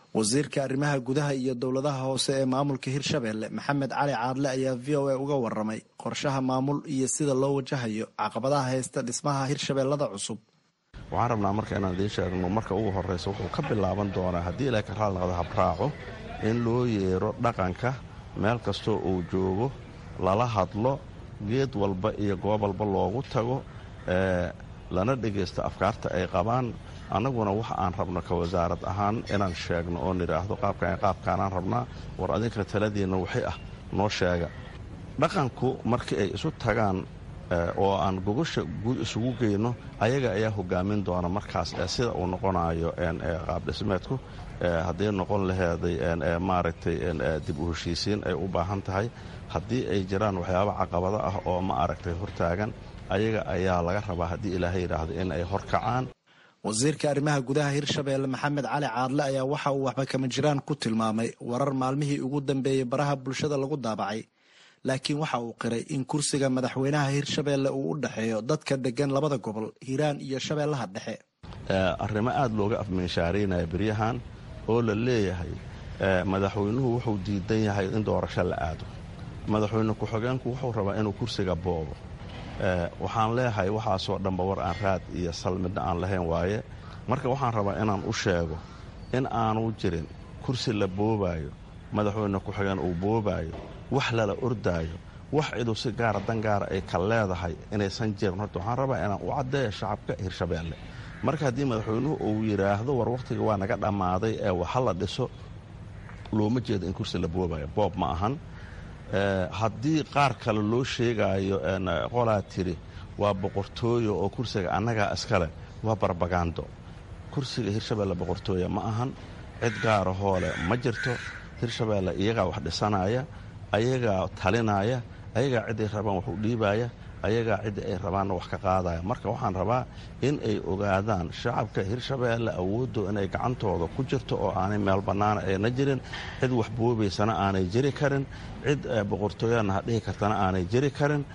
wasiirka arrimaha gudaha iyo dowladaha hoose ee maamulka hirshabeelle maxamed cali caadle ayaa v o a uga waramay qorshaha maamul iyo sida loo wajahayo caqabadaha haysta dhismaha hirshabeellada cusub waxaan rabnaa marka inaan idiin sheegno marka ugu horraysa wuxuu ka bilaaban doonaa haddii ilaa ka raali noqdo habraaco in loo yeero dhaqanka meel kastoo uu joogo lala hadlo geed walba iyo goob walba loogu tago lana dhegaysto afkaarta ay qabaan annaguna waxa aan rabno ka wasaarad ahaan inaan sheegno oo nidhaahdo qaabkan qaabkaanaan rabnaa war adinka taladiinna wixii ah noo sheega dhaqanku markii ay isu tagaan oo aan gogosha guud isugu geyno ayaga ayaa hogaamin doona markaas sida uu noqonayo qaabdhismeedku haddii noqon laheeday maaragtay dib u heshiisiin ay u baahan tahay haddii ay jiraan waxyaaba caqabado ah oo ma aragtay hortaagan ayaga ayaa laga rabaa haddii ilaahay yidhaahdo in ay horkacaan wasiirka arrimaha gudaha hirshabeelle maxamed cali caadle ayaa waxa uu waxba kama jiraan ku tilmaamay warar maalmihii ugu dambeeyey baraha bulshada lagu daabacay laakiin waxa uu qiray in kursiga madaxweynaha hirshabeelle uu u dhexeeyo dadka degan labada gobol hiiraan iyo shabeellaha dhexe arrimo aada looga afminshaaraynaya beryahan oo la leeyahay madaxweynuhu wuxuu diidan yahay in doorasho la aado madaxweyne ku-xigeenku wuxuu rabaa inuu kursiga boobo waxaan leeyahay waxaasoo dhanba war aan raad iyo sal midna aan lahayn waaye marka waxaan rabaa inaan u sheego in aanu jirin kursi la boobaayo madaxweyne ku-xigeen uu boobaayo wax lala ordaayo wax ciduu si gaara dan gaara ay ka leedahay inaysan jirin horta waxaan rabaa inaan u caddeeyo shacabka hirshabeelle marka haddii madaxweynuhu uu yidhaahdo war wakhtiga waa naga dhammaaday ee waxa la dhiso looma jeedo in kursi la boobayo boob ma ahan haddii qaar kale loo sheegaayo qolaa tiri waa boqortooyo oo kursiga annagaa iskale waa barbagando kursiga hirshabeelle boqortooya ma ahan cid gaara hoole ma jirto hirshabeelle iyagaa wax dhisanaya ayagaa talinaya ayagaa ciday rabaan wax u dhiibaya ayagaa cidda ay rabaanna wax ka qaadaya marka waxaan rabaa in ay ogaadaan shacabka hirshabeelle awooddo inay gacantooda ku jirto oo aanay meel bannaana ayna jirin cid wax boobaysana aanay jiri karin cid boqortooyana ha dhihi kartana aanay jiri karin